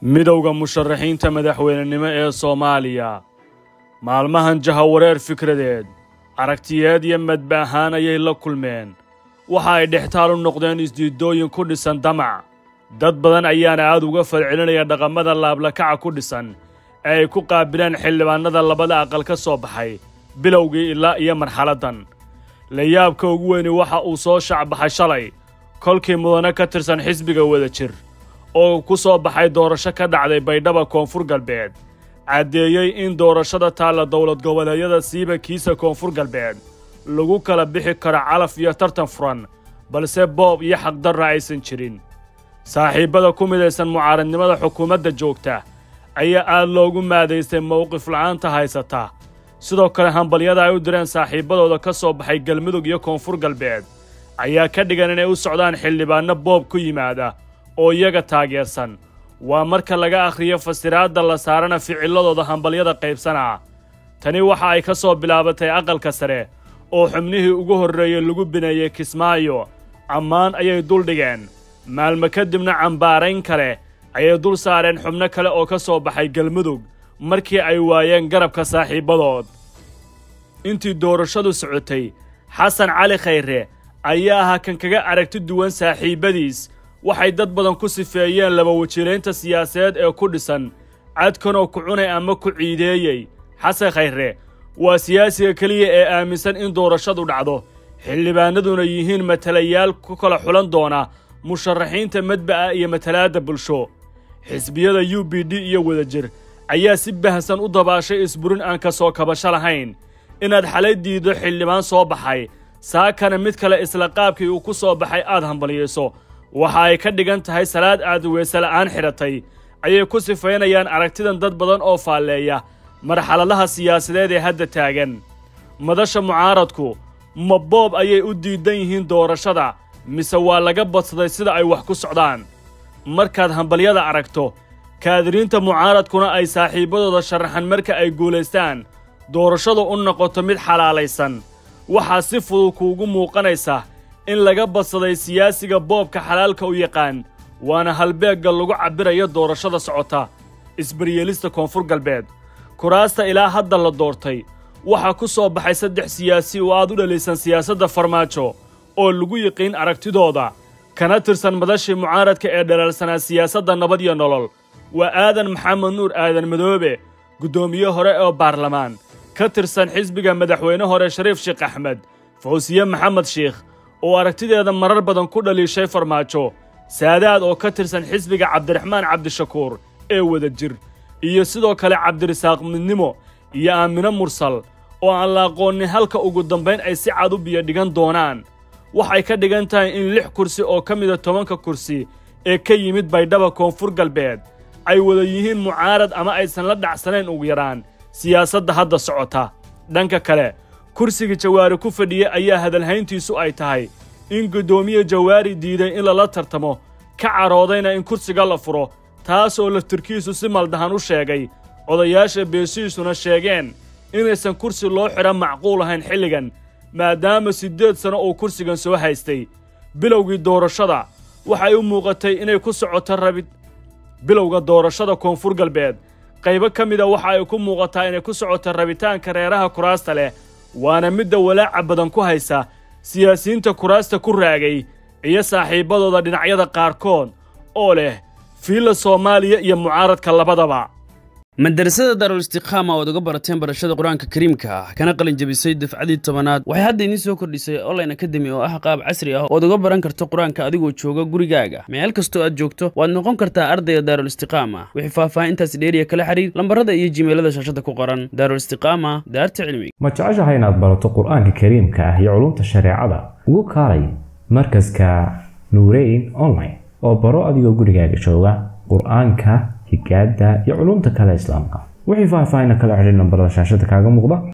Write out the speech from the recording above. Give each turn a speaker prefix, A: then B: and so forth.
A: midowda musharaxiinta madaxweynenimo ee soomaaliya maalmahan jahawareer fikradeed aragtiyeed iyo madba ahaan ayay la kulmeen waxa ay dhextaal u noqdeen isdiidooyin ku dhisan damac dad badan ayaana aad uga falcelinaya dhaqamada laablakaca ku dhisan ee ay ku qaabileen xildhibaannada labada aqal ka soo baxay bilowgii ilaa iyo marxaladdan layaabka ugu weyni waxa uu soo shacbaxay shalay kolkii mudane ka tirsan xisbiga wada jir oo ku soo baxay doorasho ka dhacday baydhaba koonfur galbeed caddeeyey in doorashada taalla dowlad goboleedyada siiba kiisa koonfur galbeed lagu kala bixi karo calaf iyo tartan furan balse boob iyo xaqdarra aysan jirin saaxiibbada ku midaysan mucaaradnimada xukuumadda joogta ayaa aad loogu maadaystay mowqif la'aanta haysata sidoo kale hambalyada ay u direen saaxiibbadooda ka soo baxay galmudug iyo koonfur galbeed ayaa ka dhigan inay u socdaan xildhibaanno boob ku yimaada oo iyaga taageersan waa marka laga akhriyo fasiraadda la saarana ficilladooda hambalyada qaybsanaa tani waxa ay ka soo bilaabatay aqalka sare oo xubnihii ugu horreeyey lagu bineeyey kismaayo ammaan ayay duldhigeen maalmo kadibna cambaarayn kale ayay dul saareen xubno kale oo ka soo baxay galmudug markii ay waayeen garabka saaxiibbadood intii doorashadu socotay xasan cali khayre ayaa ahaa kan kaga aragti duwan saaxiibbadiis waxay dad badan ku sifeeyeen laba wajilaynta siyaasadeed ee ku dhisan cadkanoo ku cunay ama ku ciideeyey xasan khayre waa siyaasiga keliya ee aaminsan in doorashadu dhacdo xildhibaanaduna yihiin matalayaal ku kala xulan doona musharaxiinta madba'a iyo matalaadda bulsho xisbiyada u b d iyo wadajir ayaa si bahsan u dabaashay isburin aan ka soo kabasho lahayn inaad xalay diiddo xildhibaan soo baxay saakana mid kale isla qaabkii uu ku soo baxay aad hambalyayso waxa ay ka dhigan tahay salaad aad weese la'aan xidhatay ayay ku sifaynayaan aragtidan dad badan oo faalleeya marxaladaha siyaasadeed ee hadda taagan madasha mucaaradku ma boob ayay u diidan yihiin doorashada mise waa laga badsaday sida ay wax ku socdaan markaad hambalyada aragto kaadiriinta mucaaradkuna ay saaxiibbadooda sharaxan marka ay guulaystaan doorashadu u noqoto mid xalaalaysan waxaa si fudud kuugu muuqanaysa in laga badsaday siyaasiga boobka xalaalka u yaqaan waana halbeegga lagu cabbirayo doorashada socota isbaryeelista koonfur galbeed kuraasta ilaa hadda la doortay waxaa ku soo baxay saddex siyaasi oo aad u dhalaysan siyaasadda farmaajo oo lagu yiqiin aragtidooda kana tirsan madashii mucaaradka ee dhalaalsanaa siyaasadda nabad iyo nolol waa aadan maxamed nuur aadan madoobe guddoomiye hore oo baarlamaan ka tirsan xisbiga madaxweyne hore shariif sheekh axmed fawsiye maxamed sheikh oo aragtideeda marar badan ku dhaliishay farmaajo saadaad oo ka tirsan xisbiga cabdiraxmaan cabdishakuur ee wada jir iyo sidoo kale cabdirisaaq midnimo iyo aamino mursal oo aan la aqoonin halka ugu dambayn ay si cad u biyo dhigan doonaan waxay ka dhigan tahay in lix kursi oo ka mida tobanka kursi ee ka yimid baydhaba koonfur galbeed ay wada yihiin mucaarad ama aysan la dhacsanayn ugu yaraan siyaasadda hadda socota dhanka kale kursiga jawaari ku fadhiya ayaa hadalhayntiisu ay tahay in guddoomiye jawaari diiday in lala tartamo ka caroodayna in kursiga la furo taas oo laftirkiisu si maldahan u sheegay odayaasha beeshiisuna sheegeen inaysan kursi loo xidha macquul ahayn xilligan maadaama siddeed sanno uu kursigan soo haystay bilowgii doorashada waxay u muuqatay inay ku socoto rabid bilowga doorashada koonfur galbeed qaybo ka mida waxa ay ku muuqataa inay ku socoto rabitaanka reeraha kuraasta leh waana midda walaaca badan ku haysa siyaasiyiinta kuraasta ku raagay iyo saaxiibbadooda dhinacyada qaarkood oo leh fiilla soomaaliya iyo mucaaradka labadaba
B: madarasada daarul istiqaama oad uga barateen barashada qur-aanka kariimka ah kana qalin jebisay dafcadii tobanaad waxay hadda idiin soo kordhisay online academy oo ah qaab casri ah ood uga baran karto qur-aanka adigoo jooga gurigaaga meel kastoo aad joogto waad noqon kartaa ardayga daarul istiqaama wixii faahfaahintaasi dheeriya kala xiriir lambarada iyo jimeelada shaashada ku qoran daarul istiqaama daarta cilmiga
C: ma jeceshahay inaad barato qur-aanka kariimka ah iyo culumta shareecada ugu kaalay markaska nuureyn online oo baro adigoo gurigaaga jooga qur-aanka higaada iyo culumta kale islaamka wixii faahfaahina kala xidhiir nambarada shaashada kaaga muuqda